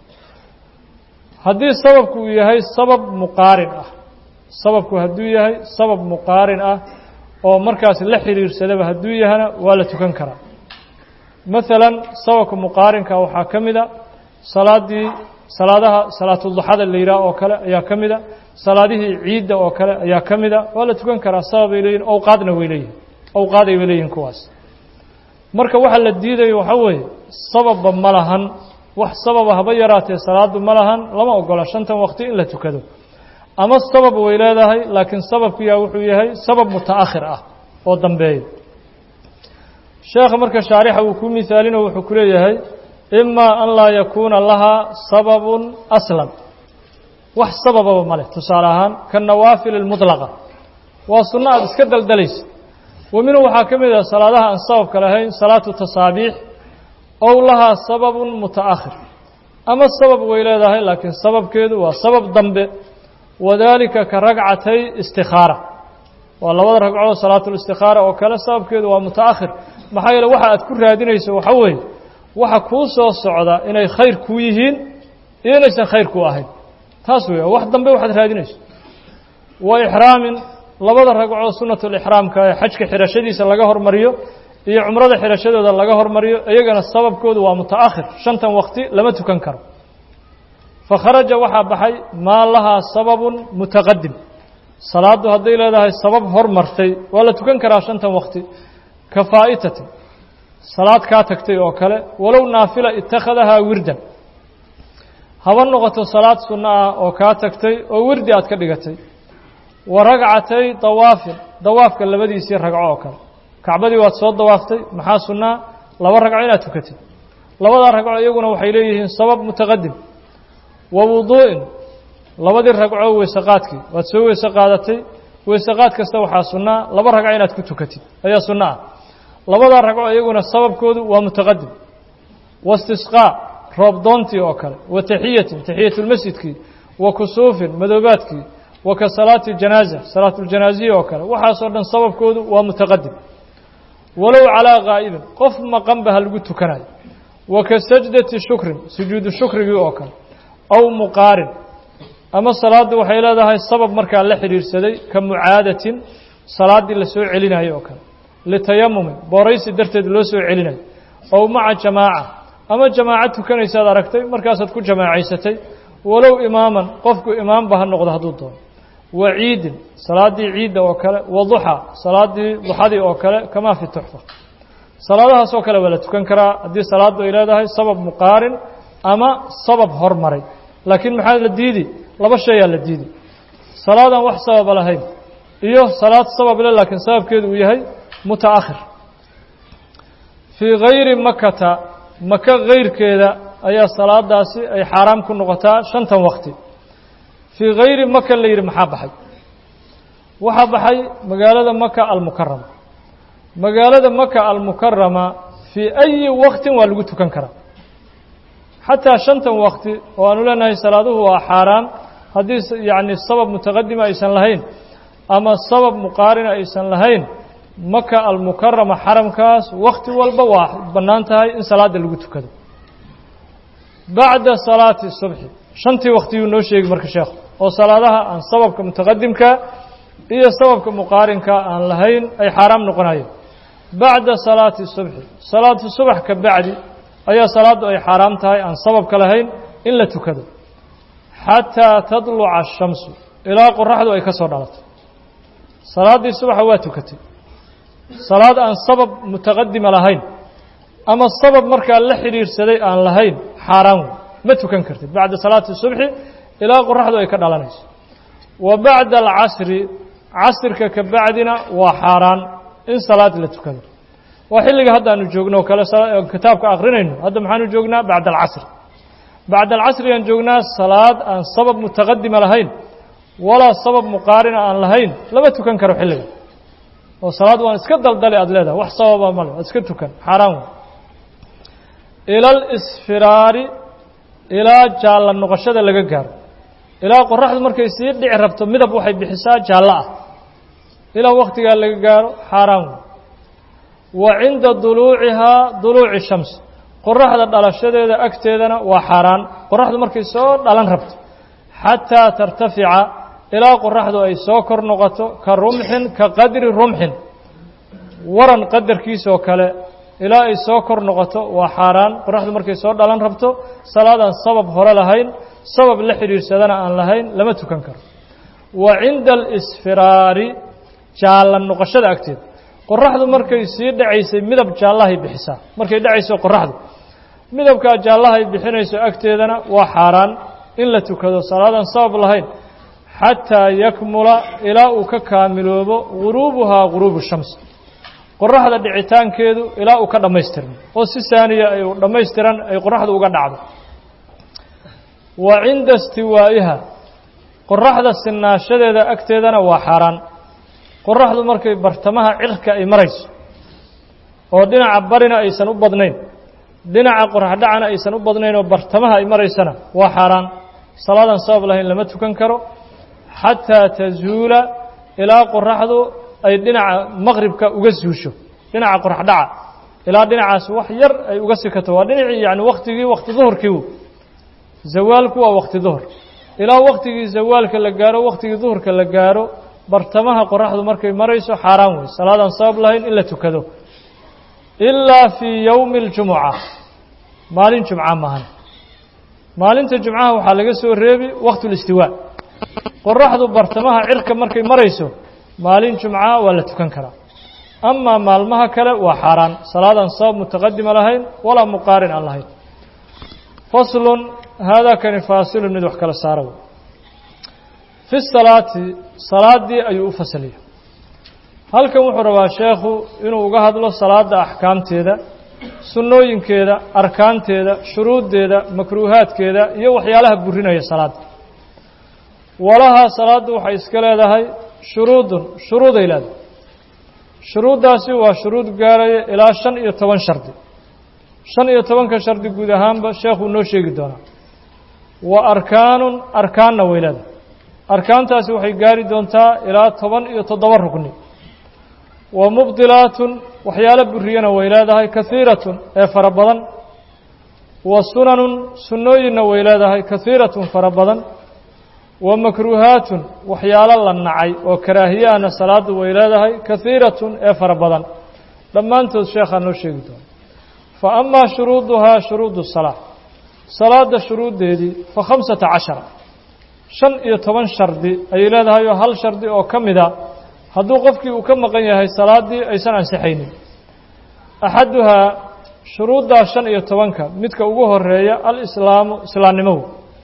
[SPEAKER 1] haddii sababku uu yahay sabab muqaarin ah sababku hadduu yahay sabab muqaarin ah oo markaas la xiriirsadaba hadduu yahana waa la tukan karaa maalan sababka muqaarinka waxaa ka mid a salaaddii salaadaha salaatuduxada la yidhaah oo kale ayaa ka mid a salaadihii ciidda oo kale ayaa ka mid a waa la tukan karaa sababay leeyihin awqaadna way leeyihin awqaaday bay leeyihin kuwaas marka waxa la diidayo waxaa weeye sababba ma lahan wax sababa haba yaraatee salaaddu ma lahan lama ogola shantan waqti in la tukado ama sabab way leedahay laakiin sababkiyaa wuxuu yahay sabab muta'akhir ah oo dambeeya sheekha marka shaarixa uu ku misaalino wuxuu ku leeyahay imaa an laa yakuuna lahaa sababun aslan wax sabababa ma leh tusaale ahaan kanawaafil almudlaqa waa sunno aada iska daldalaysa wa minhu waxaa ka mid ah salaadaha aan sababka lahayn salaatu tasaabiix ow lahaa sababun muta'akhir ama sabab way leedahay laakiin sababkeedu waa sabab dambe wadaalika ka ragcatay istikhaara waa labada ragcood salaatulistikhaara oo kale sababkeedu waa muta'akhir maxaa yeele waxa aad ku raadinayso waxa weeye waxa kuu soo socda inay khayr kuu yihiin iyo inaysan khayr kuu ahayn taas weya wax dambe waxaad raadinayso wa ixraamin labada ragcood sunnatulixraamka ee xajka xidhashadiisa laga hormariyo iyo cumrada xidhashadooda laga hormariyo iyagana sababkoodu waa muta'akhir shantan waqti lama tukan karo fakharaja waxaa baxay maa lahaa sababun mutaqadim salaaddu hadday leedahay sabab hormartay waa la tukan karaa shantan waqti ka faa'itatin salaad kaa tagtay oo kale walow naafila ittakhadahaa wirdan haba noqoto salaad sunno ah oo kaa tagtay oo wirdi aad ka dhigatay wa ragcatay dawaafin dawaafka labadiisii ragco oo kale kacbadii waad soo dawaaftay maxaa sunnaa laba ragco inaad tukatid labadaa ragco iyaguna waxay leeyihiin sabab mutaqadim wa wuduu'in labadii ragco weysaqaadkii waad soo weyse qaadatay weysaqaad kasta waxaa sunnaa laba ragco inaad ku tukatid ayaa sunno ah labadaa ragco iyaguna sababkoodu waa mutaqadim waistisqaa roob doontii oo kale wa taxiyatin taxiyatulmasjidkii wa kusuufin madoobaadkii wa ka salaati janaaza salaatuljanaaziya oo kale waxaasoo dhan sababkoodu waa mutaqadim walow calaa gaa'ibin qof maqanba ha lagu tukanayo wa ka sajdati shukrin sujuudu shukrigii oo kale aw muqaarin ama salaaddu waxay leedahay sabab markaa la xidhiirsaday ka mucaadatin salaaddii la soo celinayo oo kale litayamumin booraysi darteed loo soo celinayo ow maca jamaaca ama jamaaco tukanaysaad aragtay markaasaad ku jamaacaysatay walow imaaman qofku imaamba ha noqdo hadduu doono wa ciidin salaaddii ciidda oo kale wa duxa salaaddii duxadii oo kale kamaa fi tuxfa salaadahaas oo kale waa la tukan karaa haddii salaaddu ay leedahay sabab muqaarin ama sabab hormaray laakiin maxaa la diidi laba shayaa la diidi salaadaan wax sababa lahayn iyo salaad sabab le laakiin sababkeedu uu yahay muta'akhir fii gayri makata maka kayrkeeda ayaa salaadaasi ay xaaraam ku noqotaa shantan waqti fii gayri maka la yidhi maxaa baxay waxaa baxay magaalada maka almukarama magaalada maka almukarama fii ayi waqtin waa lagu tukan karaa xataa shantan waqti oo aanu leenahay salaaduhu waa xaaraan haddii yacni sabab mutaqadima aysan lahayn ama sabab muqaarina aysan lahayn maka almukarama xaramkaas wakti walba waa bannaan tahay in salaadda lagu tukado bacda salaati subxi shantii waqtiyuu noo sheegi marka sheekhu oo salaadaha aan sababka mutaqadimka iyo sababka muqaarinka aan lahayn ay xaaraam noqonayeen bacda salaati subxi salaatu subax ka bacdi ayaa salaaddu ay xaaraam tahay aan sababka lahayn in la tukado xataa tadluca ashamsu ilaa qoraxdu ay ka soo dhalato salaaddii subaxa waa tukatay salaad aan sabab mutaqadima lahayn ama sabab markaa la xidhiirsaday aan lahayn xaaraan wey ma tukan kartid bacda salaati subxi ilaa qoraxdu ay ka dhalanayso wa bacda alcasri casirka ka bacdina waa xaaraan in salaad la tukado waa xilliga haddaanu joogno o kale kitaabka akrinayno hadda maxaanu joognaa bacda alcasri bacda alcasrigaan joognaa salaad aan sabab mutaqadima lahayn walaa sabab muqaarina aan lahayn lama tukan karo xilliga oo salaad waan iska daldale aada leedahay wax sababa male waad iska tukan xaaraan wey ila alisfiraari ilaa jaalla noqoshada laga gaaro ilaa qoraxdu markay sii dhici rabto midab waxay bixisaa jaallo ah ilaa wakhtigaa laga gaaro xaaraan wey wa cinda duluucihaa duluuci shams qoraxda dhalashadeeda agteedana waa xaaraan qoraxdu markay soo dhalan rabto xataa tartafica ilaa qoraxdu ay soo kor noqoto ka rumxin ka qadri rumxin waran qadarkiisoo kale ilaa ay soo kor noqoto waa xaaraan qoraxdu markay soo dhalan rabto salaadaan sabab hore lahayn sabab la xidhiirsadana aan lahayn lama tukan karo wa cinda alisfiraari jaalla noqoshada agteeda qoraxdu markay sii dhacaysay midab jaallahay bixisaa markay dhacayso qoraxdu midabkaa jaallahay bixinayso agteedana waa xaaraan in la tukado salaadaan sabab lahayn xataa yakmula ilaa uu ka kaamiloobo guruubuhaa guruubu shams qoraxda dhicitaankeedu ilaa uu ka dhammaystirmo oo si saaniya ay dhammaystiran ay qoraxdu uga dhacdo wa cinda istiwaa'iha qoraxda sinaashadeeda agteedana waa xaaraan qoraxdu markay bartamaha cirka ay marayso oo dhinaca barina aysan u badnayn dhinaca qoraxdhacana aysan u badnayn oo bartamaha ay maraysana waa xaaraan salaadaan sabab lahayn lama tukan karo xataa tazuula ilaa qoraxdu ay dhinaca maqribka uga suusho dhinaca qoraxdhaca ilaa dhinacaas wax yar ay uga sikato waa dhinacii yani waktigii wakti duhurkii zawaalku waa wakti duhur ilaa waktigii zawaalka la gaaro waktigii duhurka la gaaro bartamaha qoraxdu markay marayso xaaraan wey salaadaan sabab lahayn in la tukado ilaa fii yowmi اljumuca maalin jumca maahan maalinta jumcaha waxaa laga soo reebi waqtu اlistiwaa qoraxdu bartamaha cirka markay marayso maalin jumca waa la tukan karaa amaa maalmaha kale waa xaaraan salaadaan sabab mutaqadima lahayn walaa muqaarin aan lahayn faslun haadaa kani faasilun mid wax kala saara wey fi salaati salaaddii ayuu u fasaliya halkan wuxuu rabaa sheekhu inuu uga hadlo salaadda axkaamteeda sunnooyinkeeda arkaanteeda shuruuddeeda makruuhaadkeeda iyo waxyaalaha burinaya salaadda walahaa salaaddu waxay iska leedahay shuruudun shuruuday leedahay shuruuddaasi waa shuruud gaaraya ilaa shan iyo toban shardi shan iyo tobanka shardi guud ahaanba sheekhuu noo sheegi doonaa wa arkaanun arkaanna way leedahay arkaantaasi waxay gaari doontaa ilaa toban iyo toddoba rugni wa mubdilaatun waxyaalo buriyana way leedahay kahiiratun ee fara badan wa sunanun sunnooyinna way leedahay kahiiratun fara badan wa makruuhaatun waxyaalo la nacay oo karaahiyahana salaaddu way leedahay kahiiratun ee fara badan dhammaantood sheekhaa noo sheegi doona fa amaa shuruuduhaa shuruudu salaa salaadda shuruuddeedii fa khamsata cashara shan iyo toban shardi ayay leedahay oo hal shardi oo ka mida hadduu qofkii uu ka maqan yahay salaaddii aysan ansixaynin axaduhaa shuruuddaa shan iyo tobanka midka ugu horeeya alislaamu islaamnimow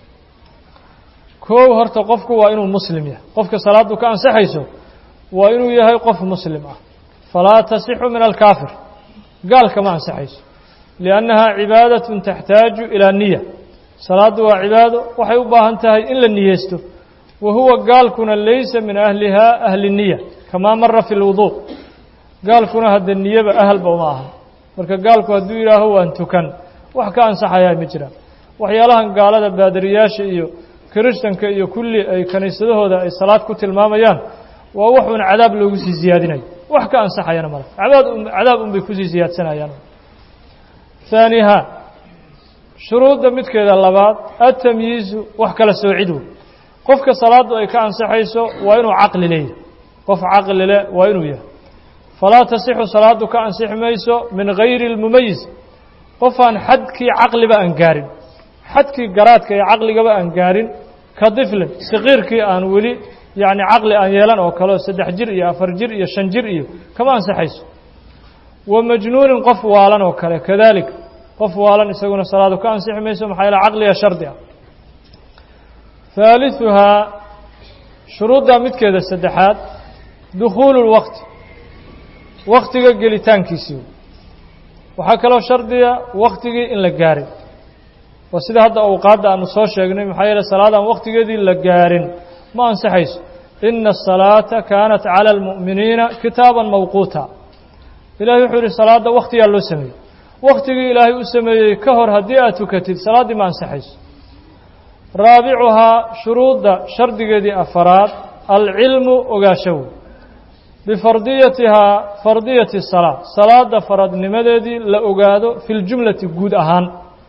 [SPEAKER 1] koow horta qofku waa inuu muslim yahay qofka salaaddu ka ansixayso waa inuu yahay qof muslim ah falaa tasixu min alkaafir gaalka ma ansixayso liannahaa cibaadatun taxtaaju ilaa niya salaaddu waa cibaado waxay u baahan tahay in la niyeysto wa huwa gaalkuna laysa min ahlihaa ahli niya kamaa mara fi lwuduu gaalkuna hadda niyaba ahalba uma aha marka gaalku hadduu yidhaaho waan tukan wax ka ansaxayaa ma jiraan waxyaalahan gaalada baadariyaasha iyo kirishtanka iyo kulli ay kiniisadahooda ay salaad ku tilmaamayaan waa wax uun cadaab loogu sii siyaadinayo wax ka ansaxayana male cadaab cadaab unbay kusii siyaadsanayaan haaniha shuruudda midkeeda labaad atamyiizu wax kala soocid wey qofka salaaddu ay ka ansixayso waa inuu caqli leeyahay qof caqli leh waa inuu yahay falaa tasixu salaaddu ka ansixi mayso min gayri اlmumayis qofaan xadkii caqliba aan gaarin xadkii garaadka iyo caqligaba aan gaarin ka diflin saqiirkii aan weli yacni caqli aan yeelan oo kale oo saddex jir iyo afar jir iyo shan jir iyo kama ansaxayso wa majnuunin qof waalan oo kale kadalika qof waalan isaguna salaadu ka ansixi mayso maxaa yaele caqliga shardi ah haaliثuhaa shuruudda midkeeda saddexaad dukhuulu lwaqti waktiga gelitaankiisii waxaa kaloo shardiga waktigii in la gaarin waa sida hadda awqaadda aanu soo sheegnay maxaa yeele salaadaan waktigeedii la gaarin ma ansaxayso ina الsalaata kaanat calى اlmu'miniina kitaaba mawquuta ilahay wuxuu yihi salaadda waktigaa loo sameeyey waktigii ilaahay u sameeyey ka hor haddii aad tukatid salaaddii ma ansaxayso raabicuhaa shuruudda shardigeedii afaraad alcilmu ogaashow bifardiyatihaa fardiyati الsalaa salaada faradnimadeedii la ogaado fi ljumlati guud ahaan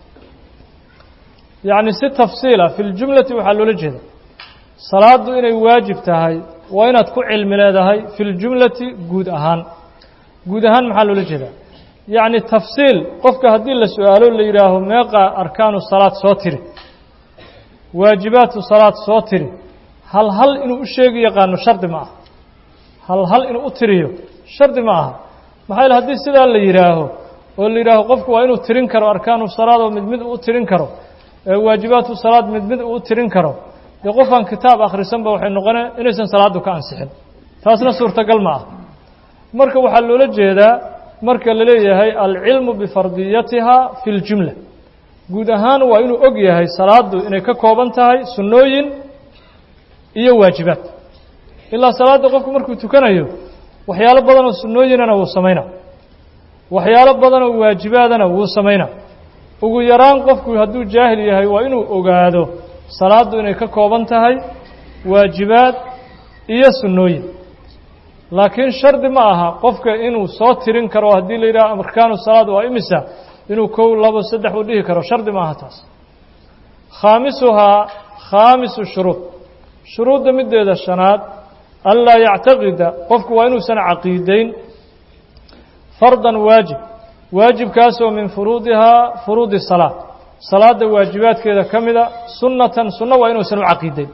[SPEAKER 1] yacni si tafsiila fi ljumlati waxaa loola jeeda salaaddu inay waajib tahay waa inaad ku cilmi leedahay fi ljumlati guud ahaan guud ahaan maxaa loola jeedaa yacni tafsiil qofka haddii la su-aalo la yidhaaho meeqa arkaanu salaad soo tiri waajibaatu salaad soo tiri hal hal inuu u sheegi yaqaano shardi ma aha hal hal inuu u tiriyo shardi ma aha maxaa yaele haddii sidaa la yidhaaho oo la yidhaaho qofku waa inuu tirin karo arkaanu salaad oo mid mid uu tirin karo waajibaatu salaad mid mid uu tirin karo dee qofaan kitaab akhrisanba waxay noqonee inaysan salaaddu ka ansixin taasna suurtagal ma ah marka waxaa loola jeedaa marka la leeyahay alcilmu bifardiyatiha fi ljumla guud ahaan waa inuu og yahay salaaddu inay ka kooban tahay sunnooyin iyo waajibaad ilaa salaadda qofku markuu tukanayo waxyaalo badan oo sunnooyinana wuu samaynaa waxyaalo badan oo waajibaadana wuu samaynaa ugu yaraan qofku hadduu jaahil yahay waa inuu ogaado salaaddu inay ka kooban tahay waajibaad iyo sunnooyin laakiin shardi ma aha qofka inuu soo tirin karo haddii la yidhaha arkaanu salaad waa imisa inuu kow labo saddex uu dhihi karo shardi ma aha taas khaamisuhaa khaamisu shuruud shuruudda middeeda shanaad anlaa yactaqida qofku waa inuusan caqiideyn fardan waajib waajibkaasoo min furuudihaa furuudi salaa salaadda waajibaadkeeda ka mida sunnatan sunno waa inuusan u caqiideyn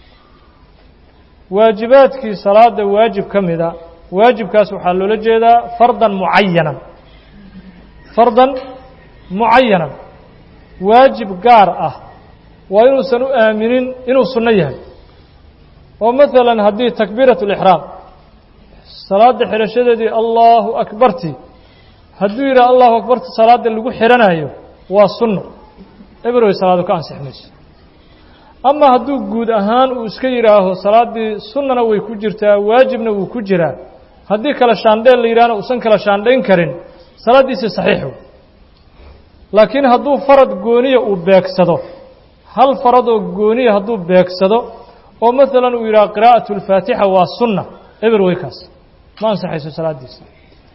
[SPEAKER 1] waajibaadkii salaada waajib ka mida waajibkaas waxaa loola jeedaa fardan mucayanan fardan mucayanan waajib gaar ah waa inuusan u aaminin inuu sunno yahay oo maalan haddii takbiirat lixraam salaada xidhashadeedii allahu akbarti hadduu yidhaha allahu akbarti salaada lagu xidhanayo waa sunno eberwey salaadu ka ansix mayso ama hadduu guud ahaan uu iska yidhaaho salaaddii sunnana way ku jirtaa waajibna wuu ku jiraa haddii kale shaandheen la yidhahna uusan kala shaandhayn karin salaaddiisi saxiix wey laakiin hadduu farad gooniya uu beegsado hal faradoo gooniya hadduu beegsado oo maalan uu yidhaha qiraa'atu alfaatixa waa sunna eber weykaas ma ansaxayso salaaddiisa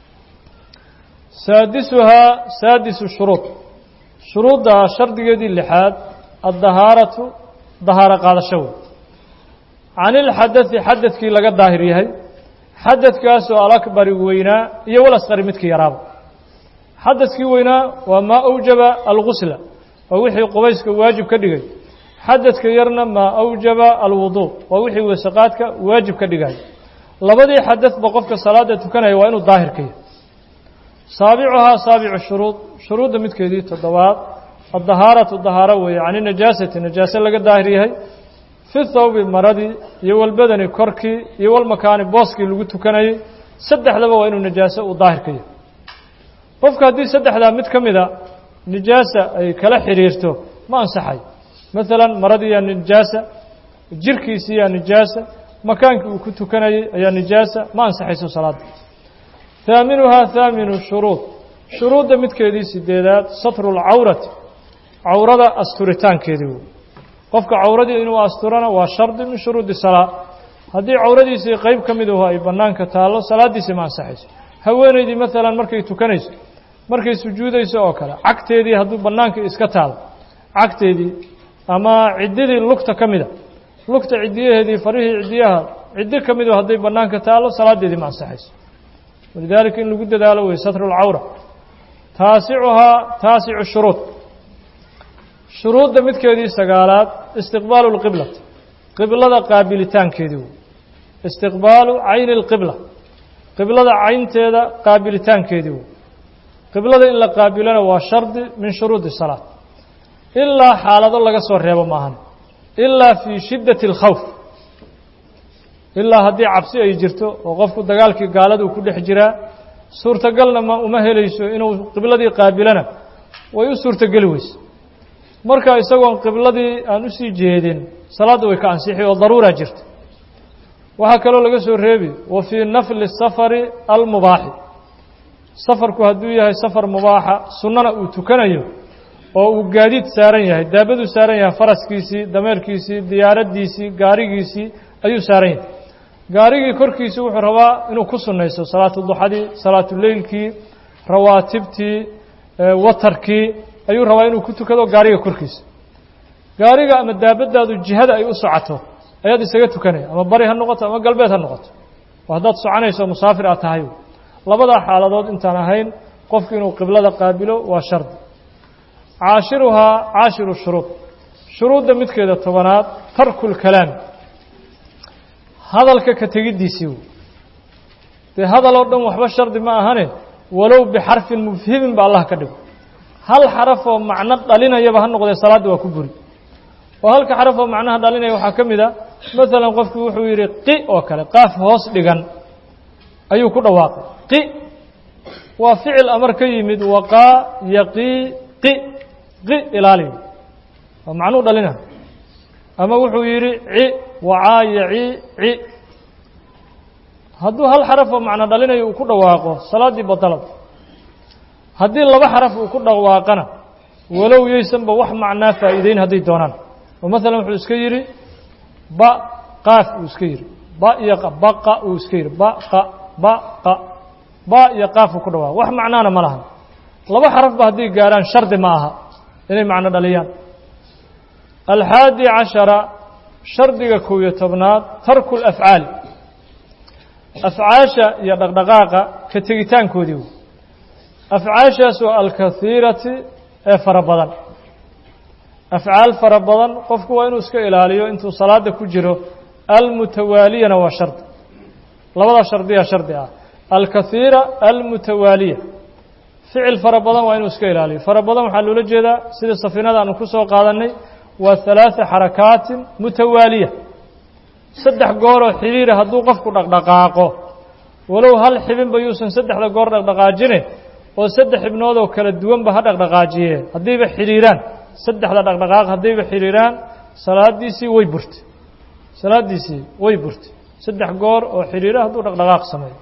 [SPEAKER 1] saadisuhaa saadisu shuruud shuruudda shardigeedii lixaad addahaaratu dahaaro qaadasho wey can ilxadadi xadadkii laga daahir yahay xadadkaasoo alakbari weynaa iyo walasqari midkii yaraaba xadadkii weynaa waa maa awjaba algusla waa wixii qubayska waajib ka dhigay xadadka yarna maa awjaba alwuduu waa wixii weesaqaadka waajib ka dhigay labadii xadadba qofka salaada tukanaya waa inuu daahirka yahay saabicuhaa saabicu shuruud shuruudda midkeedii toddobaad addahaaratu dahaaro weeye cani najaasati najaase laga daahir yahay fi thawbi maradii iyo walbadani korkii iyo walmakaani booskii lagu tukanayey saddexdaba waa inuu najaase uu daahirka yahay qofka haddii saddexdaa mid ka mida nijaasa ay kala xidhiirto ma ansaxayo maalan maradiiyaa nijaasa jirkiisiiyaa nijaasa makaankii uu ku tukanayey ayaa nijaasa ma ansaxayso salaadda haaminuhaa haaminu shuruud shuruudda midkeedii sideedaad satru lcawrati cawrada asturitaankeedii wey qofka cawradii inuu asturana waa shardi min shuruudi salaa haddii cawradiisii qeyb ka miduhu ay bannaanka taallo salaaddiisii ma ansaxayso haweenaydii maalan markay tukanayso markay sujuudayso oo kale cagteedii hadduu bannaanka iska taalo cagteedii ama ciddidii lugta ka mida lugta ciddiyaheedii farihii ciddiyaha ciddi ka midu hadday bannaanka taallo salaaddeedii ma ansaxayso walidaalika in lagu dadaalo wey satru lcawra taasicuhaa taasicu shuruud shuruudda midkeedii sagaalaad istiqbaalu lqiblati qiblada qaabilitaankeedii wey istiqbaalu cayni اlqibla qiblada caynteeda qaabilitaankeedii wey qiblada in la qaabilana waa shardi min shuruudi salaat ilaa xaalado laga soo reebo maahan ilaa fii shiddati اlkhawf ilaa haddii cabsi ay jirto oo qofku dagaalkii gaaladuu ku dhex jiraa suurtagalna ma uma helayso inuu qibladii qaabilana way u suurtogeli weyse marka isagoon qibladii aan usii jeedin salaadda way ka ansixi oo daruuraa jirta waxaa kaloo laga soo reebi wa fii nafli safari almubaaxi safarku hadduu yahay safar mubaaxa sunnana uu tukanayo oo uu gaadiid saaran yahay daabaduu saaran yahay faraskiisii dameerkiisii diyaaraddiisii gaarigiisii ayuu saaran yahay gaarigii korkiisii wuxuu rabaa inuu ku sunnaysto salaatu duxadii salaatu leylkii rawaatibtii watarkii ayuu rabaa inuu ku tukado gaariga korkiisa gaariga ama daabadaadu jihada ay u socoto ayaad isaga tukanaya ama bari ha noqoto ama galbeed ha noqoto oo haddaad soconayso musaafir aad tahay labadaa xaaladood intaan ahayn qofku inuu qiblada qaabilo waa shardi caashiruhaa caashiru shuruud shuruudda midkeeda tobanaad tarku lkalaami hadalka ka tegiddiisii wey dee hadal oo dhan waxba shardi ma ahane walow bixarfin mufhimin ba allah ka dhigo hal xaraf oo macno dhalinayaba ha noqdee salaadda waa ku buri oo halka xaraf oo macnaha dhalinaya waxaa ka mid a maalan qofku wuxuu yidhi qi oo kale qaaf hoos dhigan ayuu ku dhawaaqay qi waa ficil amar ka yimid waqaa yaqii qi qi ilaaliyo waa macnuu dhalina ama wuxuu yidhi ci wacaa yaci ci hadduu hal xaraf oo macno dhalinayo uu ku dhawaaqo salaaddii badalad haddii laba xaraf uu ku dhawaaqana walow yaysanba wax macnaa faa'iideyn hadday doonaan oo maalan wuxuu iska yidhi ba qaaf uu iska yidhi ba iyo baqa uu iska yidhi baqa baqa ba iyo qaaf uu ku dhawaaqo wax macnaana ma lahan laba xarafba hadday gaarhaan shardi ma aha inay macno dhaliyaan alxaadi cashara shardiga kow iyo tobnaad tarku lafcaali afcaasha iyo dhaqdhaqaaqa ka tegitaankoodii wey afcaashaasoo alkahiirati ee fara badan afcaal fara badan qofku waa inuu iska ilaaliyo intuu salaada ku jiro almutawaaliyana waa shardi labadaa shardiyaa shardi ah alkahiira almutawaaliya ficil fara badan waa inuu iska ilaaliyo fara badan waxaa loola jeedaa sida safiinada aanu ku soo qaadannay waa halaatha xarakaatin mutawaaliya saddex gooroo xidhiira hadduu qofku dhaqdhaqaaqo walow hal xibinba yuusan saddexda goor dhaqdhaqaajine oo saddex xibnoodoo kala duwanba ha dhaqdhaqaajiye haddayba xidhiiraan saddexda dhaqdhaqaaq haddayba xidhiiraan salaadiisii way burtay salaaddiisii way burtay saddex goor oo xidhiira hadduu dhaqdhaqaaq sameeyo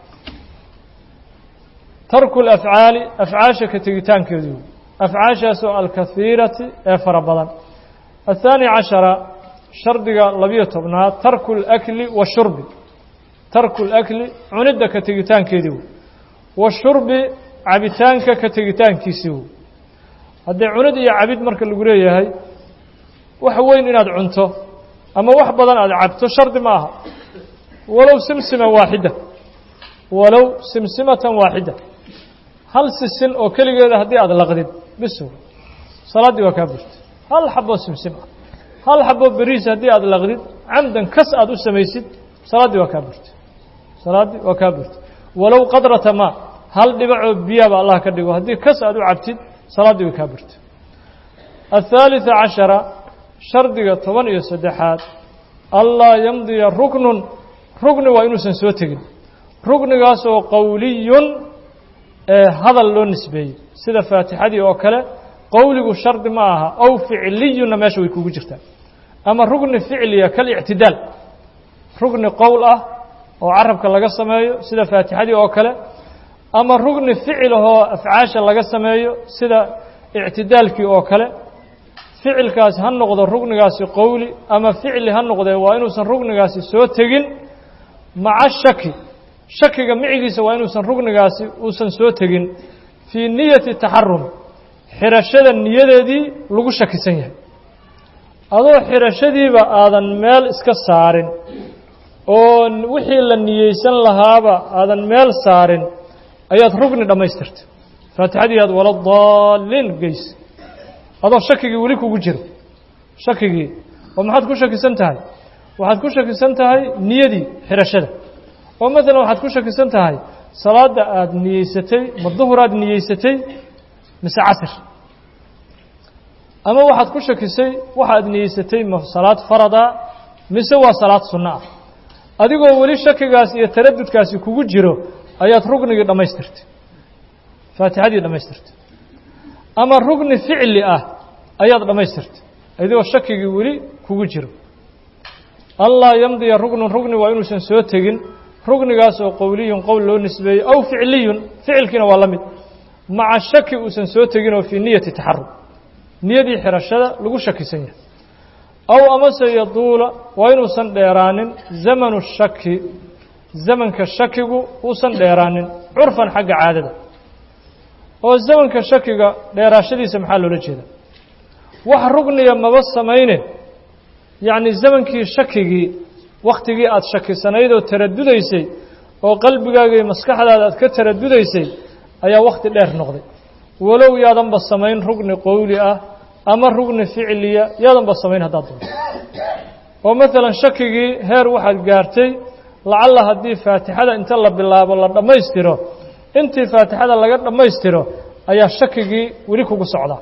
[SPEAKER 1] tarku lafcaali afcaasha ka tegitaankeedu afcaashaasoo alkahiirati ee fara badan الثاني caشhaرa shardiga labiyo tobnaad tarku الأkli والshurbi tarku الأkli cunidda ka tegitaankeedii wey washurbi cabitaanka ka tegitaankiisii wey haddee cunid iyo cabid marka lagu leeyahay wax weyn inaad cunto ama wax badan aad cabto shardi ma aha walow simsima waaxida walow simsimatan waaxida hal sisin oo keligeeda haddii aad laqdid bis salaaddii waa kaa burtay hal xaboo simsim ah hal xaboo beriis haddii aad laqdid camdan kas aad u samaysid salaaddii waa kaa burtay salaaddii waa kaa burtay walow qadrata maa hal dhibacoo biyaaba allah ka dhigo haddii kas aad u cabtid salaaddii way kaa burtay الثالثa caشhaرa shardiga toban iyo saddexaad anlaa yamdiya ruknun rugni waa inuusan soo tegin rugnigaasoo qowliyun ee hadal loo nisbeeyey sida faatixadii oo kale qowligu shardi ma aha ow ficliyunna meesha way kugu jirtaa ama rugni ficliya kalictidaal rugni qowl ah oo carabka laga sameeyo sida faatixadii oo kale ama rugni ficilahoo afcaasha laga sameeyo sida ictidaalkii oo kale ficilkaasi ha noqdo rugnigaasi qowli ama ficli ha noqdee waa inuusan rugnigaasi soo tegin maca shaki shakiga micigiisa waa inuusan rugnigaasi uusan soo tegin fii niyati taxarum xirashada niyadeedii lagu shakisan yahay adoo xirashadiiba aadan meel iska saarin oo wixii la niyeysan lahaaba aadan meel saarin ayaad rugni dhammaystirtay faatixadii aad wala daaliin geysa adoo shakigii weli kugu jiro shakigii oo maxaad ku shakisan tahay waxaad ku shakisan tahay niyadii xidhashada oo maalan waxaad ku shakisan tahay salaadda aada niyeysatay ma duhuraad niyeysatay mise casir ama waxaad ku shakisay waxaad niyeysatay ma salaad farada mise waa salaad sunno ah adigoo weli shakigaas iyo taradudkaasi kugu jiro ayaad rugnigii dhammaystirtay faatixadii dhammaystirtay ama rugni ficli ah ayaad dhammaystirtay adigoo shakigii weli kugu jiro allaa yamdiya rugnun rugni waa inuusan soo tegin rugnigaas oo qowliyun qowl loo nisbeeyey aw ficliyun ficilkiina waa la mid maca shaki uusan soo tegin oo fii niyati taxarug niyadii xidhashada lagu shakisan yahay aw amase yaduula waa inuusan dheeraanin zamanu shaki zamanka shakigu uusan dheeraanin curfan xagga caadada oo zamanka shakiga dheeraashadiisa maxaa loola jeeda wax rugniya maba samayne yacni zamankii shakigii wakhtigii aada shakisanayd oo taradudaysay oo qalbigaaga iyo maskaxdaada aad ka taradudaysay ayaa wakhti dheer noqday walow yaadanba samayn rugni qowli ah ama rugni ficliya yaadanba samayn haddaad doonto oo maalan shakigii heer waxaad gaartay lacalla haddii faatixada inta la bilaabo la dhammaystiro intii faatixada laga dhammaystiro ayaa shakigii weli kugu socdaa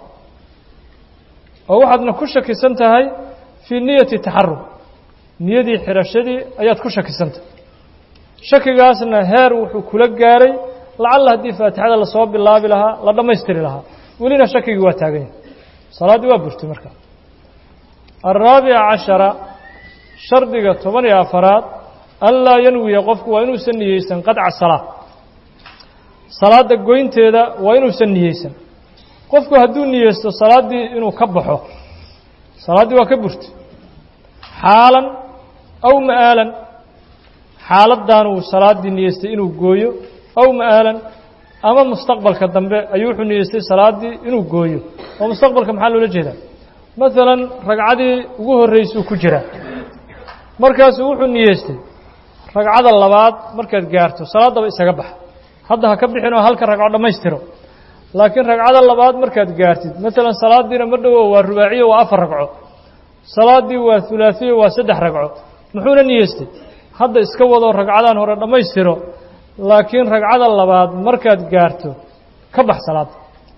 [SPEAKER 1] oo waxaadna ku shakisan tahay fii niyati taxarug niyadii xidhashadii ayaad ku shakisantahay shakigaasna heer wuxuu kula gaaray lacalla haddii faatixada lasoo bilaabi lahaa la dhammaystiri lahaa welina shakigii waa taagan yahay salaaddii waa burtay markaa alraabica cashara shardiga toban iyo afaraad anlaa yanwiya qofku waa inuusan niyeysan qadca salaa salaadda goynteeda waa inuusan niyeysan qofku hadduu niyeysto salaaddii inuu ka baxo salaaddii waa ka burtay xaalan aw ma'aalan xaaladdan uu salaaddii niyeystay inuu gooyo aw ma'aalan ama mustaqbalka dambe ayuu wuxuu niyeystay salaaddii inuu gooyo oo mustaqbalka maxaa loola jeedaa maalan ragcadii ugu horraysuu ku jiraa markaasuu wuxuu niyeystay ragcada labaad markaad gaarto salaaddaba isaga baxa hadda ha ka bixin oo halka ragco dhammaystiro laakiin ragcada labaad markaad gaartid maalan salaaddiina ma dhowo waa rubaaciyo waa afar ragco salaaddii waa hulaahiyo waa saddex ragco muxuuna niyeystay hadda iska wado ragcadan hore dhammaystiro laakiin ragcada labaad markaad gaarto ka bax salaadda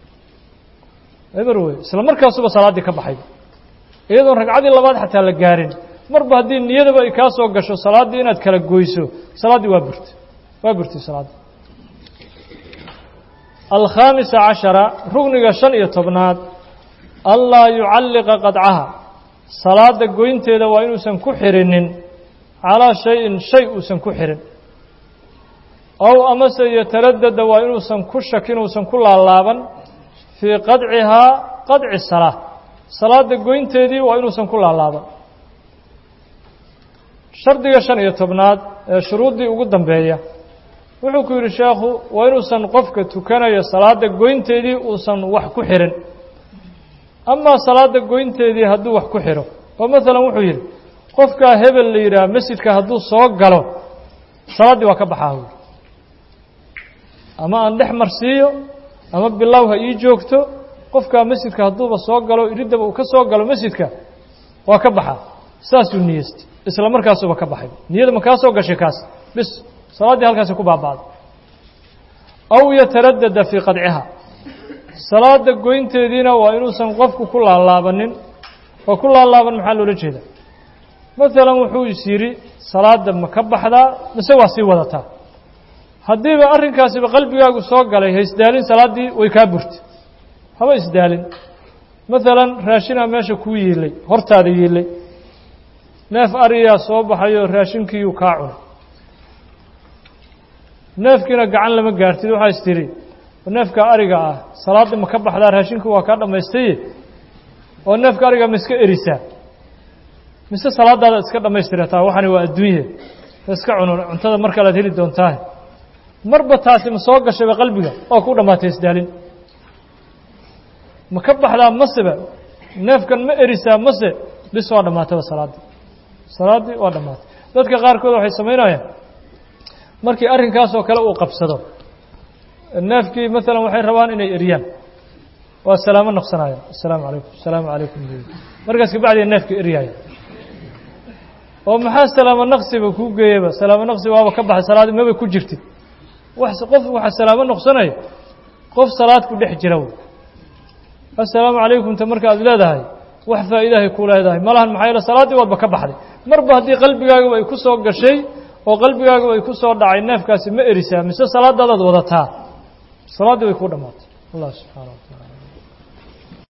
[SPEAKER 1] eber wey isla markaasuba salaaddii ka baxay iyadoon ragcadii labaad xataa la gaarin marba haddii niyadaba ay kaa soo gasho salaaddii inaad kala goyso salaaddii waa burtay waa burtay salaaddii alkhaamisa cashara rugniga shan iyo tobnaad anlaa yucalliqa qadcaha salaadda goynteeda waa inuusan ku xirinin calaa shayin shay uusan ku xirin ow amase yataradada waa inuusan ku shakin uusan ku laalaaban fii qadcihaa qadci salaa salaadda goynteedii waa inuusan ku laalaaban shardiga shan iyo tobnaad ee shuruuddii ugu dambeeya wuxuu ku yidhi sheekhu waa inuusan qofka tukanayo salaadda goynteedii uusan wax ku xirin amaa salaadda goynteedii hadduu wax ku xidho oo maalan wuxuu yidhi qofkaa hebel la yidhaah masjidka hadduu soo galo salaaddii waa ka baxaa wy ama aan dhex marsiiyo ama bilow ha ii joogto qofkaa masjidka hadduuba soo galo iriddaba uu ka soo galo masjidka waa ka baxaa saasuu niyeystay isla markaasuba ka baxay niyada ma kaa soo gashay kaas bis salaaddii halkaasi ku baaba'day aw yataradada fii qadciha salaada goynteediina waa inuusan qofku ku laalaabanin oo ku laalaaban maxaa loola jeeda maalan wuxuu is yidhi salaadda ma ka baxdaa mise waa sii wadataa haddiiba arrinkaasiba qalbigaagu soo galay ha isdaalin salaaddii way kaa burtay haba isdaalin maalan raashinaa meesha kuu yiilay hortaada yiilay neef ariyaa soo baxayoo raashinkiiyuu kaa cunay neefkiina gacan lama gaartid waxaa is tidhi neefka ariga ah salaadda ma ka baxdaa raashinku waa kaa dhammaystaye oo neefka ariga ma iska erisaa mise salaadaada iska dhammaystirataa waxani waa adduunye iska cuno cuntada mar kalead heli doontaa marba taasi ma soo gashayba qalbiga oo ku dhammaatay isdaalin ma ka baxdaa maseba neefkan ma erisaa mase bis waa dhammaataba salaaddii salaaddii waa dhammaatay dadka qaarkood waxay samaynayaan markii arrinkaasoo kale uu qabsado neefkii maalan waxay rabaan inay eriyaan waa salaamo noqsanaya asalaamu calaykum asalaamu calaykum markaas kabacdiya neefkii eryaaya oo maxaa salaamo naqsiba kuu geeyaba salaamo naqsi waaba ka baxay salaadi maba ku jirtid wax qof waxa salaamo noqsanaya qof salaad ku dhex jira wey assalaamu calaykum ta marka aad leedahay wax faa'iidahay ku leedahay malahan maxaa yeele salaaddii waadba ka baxday marba haddii qalbigaagaba ay ku soo gashay oo qalbigaagaba ay ku soo dhacay neefkaasi ma erisaa mise salaadaadaad wadataa salaaddii way ku dhammaatay allah subxaana wa tacaala